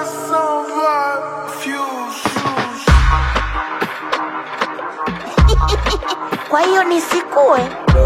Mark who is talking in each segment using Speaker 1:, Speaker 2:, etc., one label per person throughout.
Speaker 1: Kwa hiyo nisikue?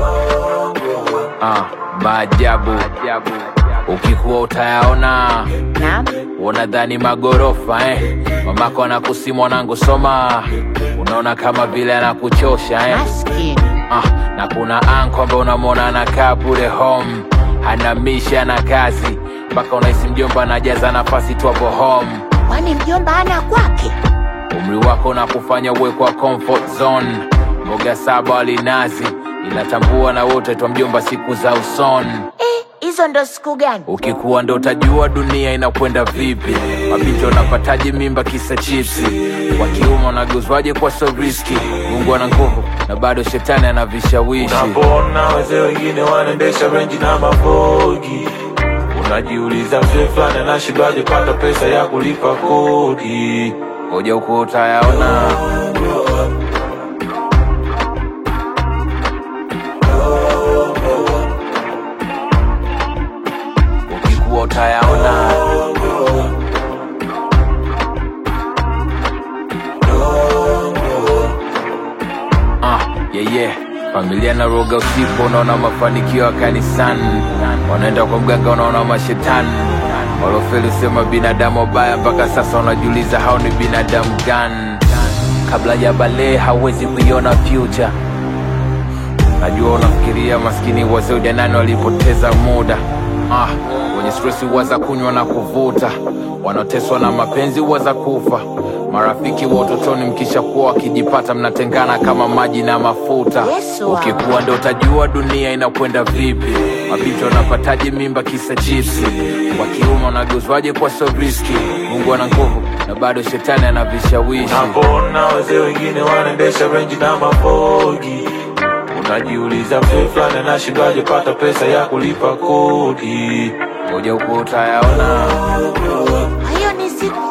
Speaker 2: Ah, maajabu ukikuwa utayaona,
Speaker 1: Naam.
Speaker 2: unadhani magorofa eh? Mamako anakusi mwanangu, soma, unaona kama vile anakuchosha eh?
Speaker 1: Maskini.
Speaker 2: Ah, na kuna anko ambaye unamwona anakaa bure home, hana misha na kazi, mpaka unahisi mjomba anajaza nafasi tu hapo home.
Speaker 1: Kwani mjomba ana kwake?
Speaker 2: Umri wako unakufanya uwe kwa comfort zone, mboga saba walinazi, inatambua na wote twa mjomba siku za usoni.
Speaker 1: Eh, hizo ndo siku gani?
Speaker 2: Ukikuwa ndo utajua dunia inakwenda vipi. Mabinti wanapataje mimba kisa chipsi, wa kiume wanageuzwaje kwa so riski. Mungu ana nguvu na bado shetani ana vishawishi.
Speaker 3: Unapona wazee wengine wanaendesha renji na mabogi, unajiuliza mzee fulani anashindaje pata pesa ya kulipa kodi.
Speaker 2: Ngoja huko utayaona. Ukikuwa utayaona. Ah, yeah, yeah. Familia na roga usipo, unaona mafanikio ya kanisani, wanaenda kwa mganga, unaona mashetani walofeli sema binadamu wabaya, mpaka sasa unajiuliza hao ni binadamu gani? Kabla ya bale hawezi kuiona future. Najua unafikiria maskini wazee ujanani walipoteza muda ah, wenye stresi waza kunywa na kuvuta, wanaoteswa na mapenzi waza kufa. Marafiki wa utotoni mkishakuwa wakijipata, mnatengana kama maji na mafuta.
Speaker 1: Yesu wangu.
Speaker 2: Ukikuwa ndo utajua dunia inakwenda vipi. Mabinti wanapataje mimba kisa chipsi, wa kiume wanageuzwaje kwa so riski. Mungu ana nguvu na bado shetani ana vishawishi.
Speaker 3: Unapona wazee wengine wanaendesha renji na mabogi, unajiuliza mzee fulani anashindaje pata pesa ya kulipa kodi.
Speaker 2: Ngoja huko utayaona.
Speaker 1: Kwa hiyo nisikue?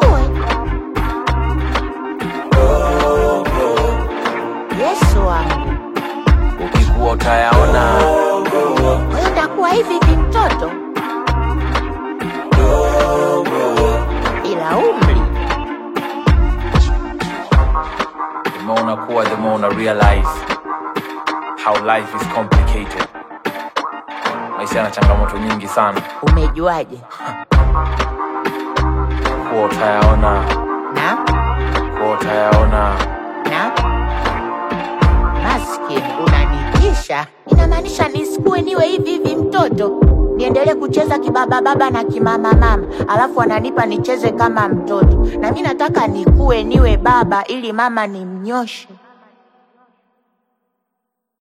Speaker 1: Yesu wangu.
Speaker 2: Ukikuwa utayaona.
Speaker 1: Kwa hiyo takuwa hivi vimtoto? Ila umri.
Speaker 2: The more unakuwa, the more una realize how life is complicated. Maisha yana changamoto nyingi sana,
Speaker 1: Umejuaje?
Speaker 2: kuwa utayaona,
Speaker 1: Na?
Speaker 2: kuwa utayaona.
Speaker 1: Na? Maskini, unanitisha. Inamaanisha nisikue niwe hivi hivi mtoto, niendelee kucheza kibaba baba na kimama mama, alafu ananipa nicheze kama mtoto, na mi nataka nikue niwe baba ili mama nimnyoshe.